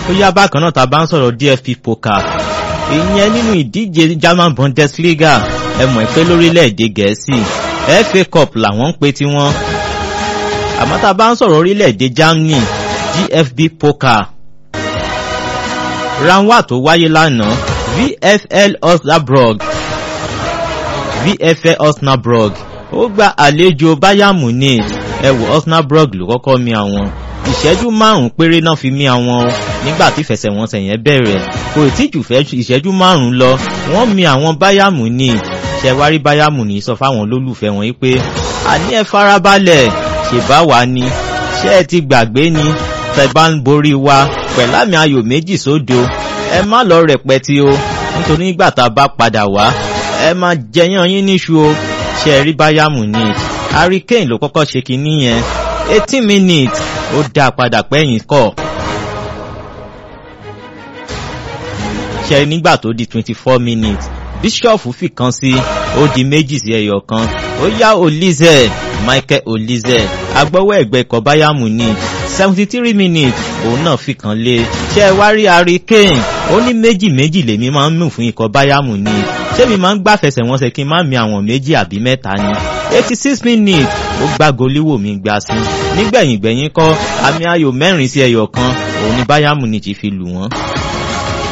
ó yá bákan náà tá a bá ń sọ̀rọ̀ DFB Pokal ìyẹn nínú ìdíje German Bundesliga ẹ mọ̀ pé lórílẹ̀‐èdè Gẹ̀ẹ́sì FA Cup làwọn ń pe tiwọn àmọ́ tá a bá ń sọ̀rọ̀ orílẹ̀‐èdè Germany DFB Pokal round one tó wáyé lánàá VfL Osnabrück VfL Osnabrück ó gba àlejò Bayern Munich ẹ wò Osnabrück ló kọ́kọ́ mi àwọn ìṣẹ́jú márùn-ún péré náà fi mí àwọn o nígbà tí ìfẹsẹ̀wọnsẹ̀ yẹn bẹ̀rẹ̀ kò tí jù fẹ́ ìṣẹ́jú márùn-ún lọ wọ́n mi àwọn Bayern Munich ṣẹ̀wárí Bayern Munich sọ fáwọn olólùfẹ́ wọn yìí pé àní ẹ farabalẹ̀ ṣèbá wa ni ṣé ẹ ti gbàgbé ni tẹ̀bá ń borí wa pẹ̀lú àmì ayò méjì sódo ẹ má lọ rẹpẹtì o nítorí nígbà tá a bá padà wá ẹ máa jẹyàn yín níṣu o ṣe rí Bayern Munich Harry Kane ló kọ́kọ́ ṣe kinní yẹn eighteen minutes ó dá a padà pẹ́yìn kọ́ ṣe nígbà tó di twenty four minutes Bishop fi kan sí ó di méjì sí ẹyọ kan ó yá Olize Michael Olize agbọ́wọ́ ẹ̀gbẹ́ ikọ̀ Bayern Munich seventy three minutes òun náà fi kan lé ṣé ẹ wá rí Harry Kane ó ní méjì méjì lèmi máa ń mú fún ikọ̀ Bayern Munich ṣé mi máa ń gbàfẹsẹ̀ wọn ṣe kí n má mi àwọn méjì àbí mẹ́ta ni eighty six minutes ó gbá goliwoo mi gbá sí nígbẹ̀yìn gbẹ̀yìn kọ́ àmì ayò mẹ́rin sí ẹyọ kan òun ni Bayern Munich fi lù wọ́n.